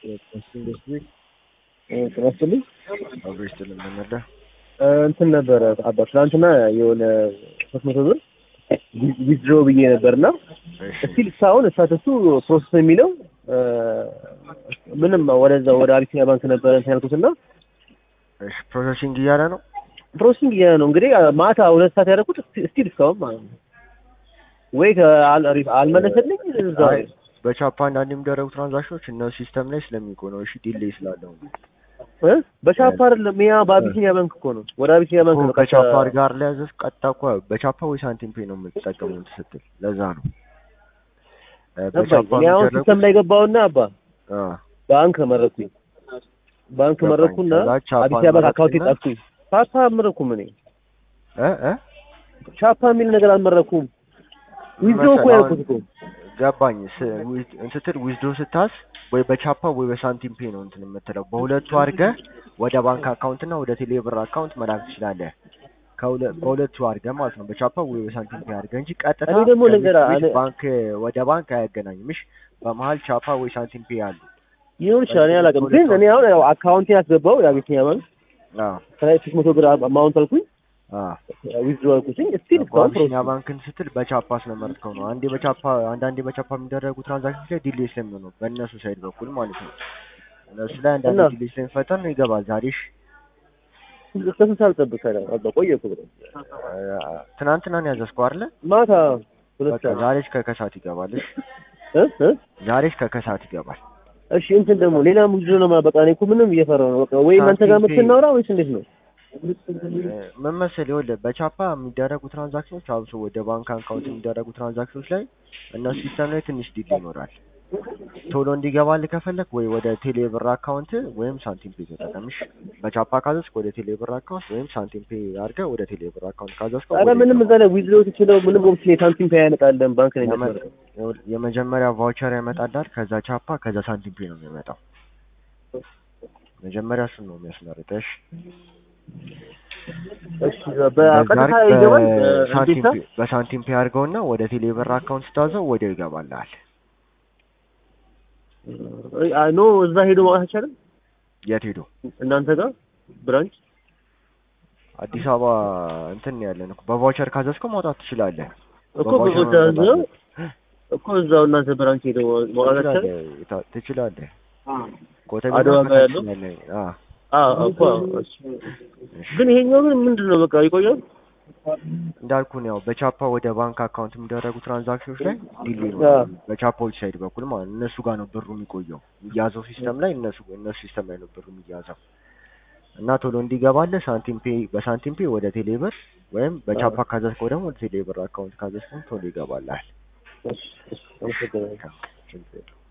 ኢንዱስትሪ ጥናስትልኝ አብሮ ይስጥልን መመዳ እንትን ነበረ አባ ትናንትና የሆነ ሶስት መቶ ብር ዊዝድሮ ብዬ ነበር እና እስቲል እስካሁን ስታተሱ ፕሮሰስ ነው የሚለው ምንም ወደዛ ወደ አቢሲኒያ ባንክ ነበረ እንትን ያልኩት እና እሺ ፕሮሰሲንግ እያለ ነው ፕሮሰሲንግ እያለ ነው እንግዲህ ማታ ሁለት ሰዓት ያደረኩት እስቲል እስካሁን ማለት ነው ወይ አልመለሰልኝ እዛ አይ በቻፓ አንዳንድ የሚደረጉ ትራንዛክሽኖች እነ ሲስተም ላይ ስለሚቆይ ነው። እሺ ዲሌይ ስላለው ነው። እ በቻፓ አይደለም ያ በአቢሲኒያ ባንክ እኮ ነው ወደ አቢሲኒያ ባንክ ነው ከቻፓ ጋር ላይ ያዘዝ ቀጥታ እኮ በቻፓ ወይ ሳንቲም ፔ ነው የምትጠቀመው ስትል ለዛ ነው እ በቻፓ እኔ አሁን የሚደረጉ ሲስተም ላይ ገባውና አባ አ ባንክ መረኩኝ ባንክ ገባኝ። መረኩና ከዛ ቻፓን አቢሲኒያ ባንክ አካውንት መረጥክና? ጣፍኩኝ ቻፓ አልመረኩም እኔ እ እ ቻፓ የሚል ነገር አልመረኩም ዊዝድሮ እኮ መሰለህ ያልኩት እኮ ገባኝ ስ- ዊዝ- ስትል ዊዝዶ ስታስ ወይ በቻፓ ወይ በሳንቲም ፔ ነው እንትን የምትለው በሁለቱ አድርገህ ወደ ባንክ አካውንት እና ወደ ቴሌብር አካውንት መላክ ትችላለህ። ከሁለ- በሁለቱ አድርገህ ማለት ነው በቻፓ ወይ በሳንቲም ፔ አድርገህ እንጂ ቀጥታ እኔ ደግሞ ከቤት ልንገርህ፣ ቤት እኔ- ባንክ ወደ ባንክ አያገናኝም። እሺ በመሀል ቻፓ ወይ ሳንቲም ፔ አሉ። ይሁን ይችላል እኔ አላውቅም ግን እኔ አሁን ያው አካውንቴን ያስገባው የአቢሲኒያ ባንክ አዎ ከላይ ሶስት መቶ ብር አማውንት አልኩኝ አዎ ዊዝድሮ አልኩኝ ስቲል እስካሁን አቢሲኒያ ፕሮሰስ ባንክን ስትል በቻፓ ስለመረጥከው ነው። አንዴ በቻፓ አንዳንዴ በቻፓ የሚደረጉ ትራንዛክሽን ላይ ዲሌይ ስለሚሆን ነው በእነሱ ሳይድ በኩል ማለት ነው። እነሱ ላይ አንዳንዴ እና- ዲሌይ ስለሚፈጠር ነው ይገባል። ዛሬ እሺ እስከ ስንት ሰዓት ልጠብቅ ታዲያ? አባ ቆየ እኮ ብለው ትናንትና ነው ያዘዝከው አይደለ? ማታ ሁለት በቃ ሰዓት ዛሬ እስከ ከሰዓት ይገባል። እሺ እ እ ዛሬ እስከ ከሰዓት ይገባል። እሺ እንትን ደግሞ ሌላ ዊዝድሮ ነው ማለት በቃ እኔ እኮ ምንም እየፈራሁ ነው በቃ ወይ እናንተ ጋር ሳንቲም መጥተን እናውራ ወይስ እንዴት ነው? ምን መሰለህ ይኸውልህ በቻፓ የሚደረጉ ትራንዛክሽኖች አብሶ ወደ ባንክ አካውንት የሚደረጉ ትራንዛክሽኖች ላይ እነሱ ሲስተም ላይ ትንሽ ዲሌይ ይኖራል። ቶሎ እንዲገባልህ ከፈለክ ወይ ወደ ቴሌብር አካውንት ወይም ሳንቲም ፔ ተጠቀም። እሺ በቻፓ ካዘዝክ ወደ ቴሌብር አካውንት ወይም ሳንቲም ፔ አድርገህ ወደ ቴሌብር አካውንት ካዘዝከው ኧረ ወደ ምንም ይገባል። እዛ ላይ ዊዝድሮ ትችለው ምንም ኦፕሽን የሳንቲም ፔ ያመጣልን ባንክ ነው የመ- የሚያስመርጠው ይኸውልህ የመጀመሪያ ቫውቸር ያመጣልሃል። ከዛ ቻፓ ከዛ ሳንቲም ፔ ነው የሚመጣው። መጀመሪያ እሱን ነው የሚያስመርጠው። እሺ እሺ በቀጥታ በዛ አድርግ፣ ይገባል በሳንቲም እንዴት ፔ- በሳንቲም ፔ አድርገውና ወደ ቴሌብር አካውንት ስታዘው ወዲያው ይገባልሃል። ኖ እዛ ሄዶ ማውጣት አይቻልም የት ሄዶ እናንተ ጋር ብራንች አዲስ አበባ እንትን ነው ያለን እኮ በቫውቸር ካዘዝከው ማውጣት ትችላለህ። እኮ በቫውቸር በቦታ መምጣት እዛው አለብህ። እኮ እዛው እናንተ ብራንች ሄዶ ማውጣት አይቻልም ትችላለህ የታ- ትችላለህ። ኮተቤ አድዋ እና ጋር ከታች ያለው? ያለ አዎ። አዎ እኮ እሺ። ግን ይሄኛው ግን ምንድን ነው በቃ ይቆያል እንዳልኩህ ነው ያው በቻፓ ወደ ባንክ አካውንት የሚደረጉ ትራንዛክሽኖች ላይ ዲሌይ ነው አዎ። በቻፓዎች ሳይድ በኩል ማለት ነው። እነሱ ጋር ነው ብሩ የሚቆየው የሚያዘው ሲስተም ላይ እነሱ እነሱ ሲስተም ላይ ነው ብሩ የሚያዘው እና ቶሎ እንዲገባልህ ሳንቲም ፔ በሳንቲም ፔ ወደ ቴሌብር ወይም በቻፓ ካዘዝከው ደግሞ ወደ ቴሌብር አካውንት ካዘዝከው ቶሎ ይገባልሃል። እሺ እሺ አመሰግናለሁ ችግር የለውም።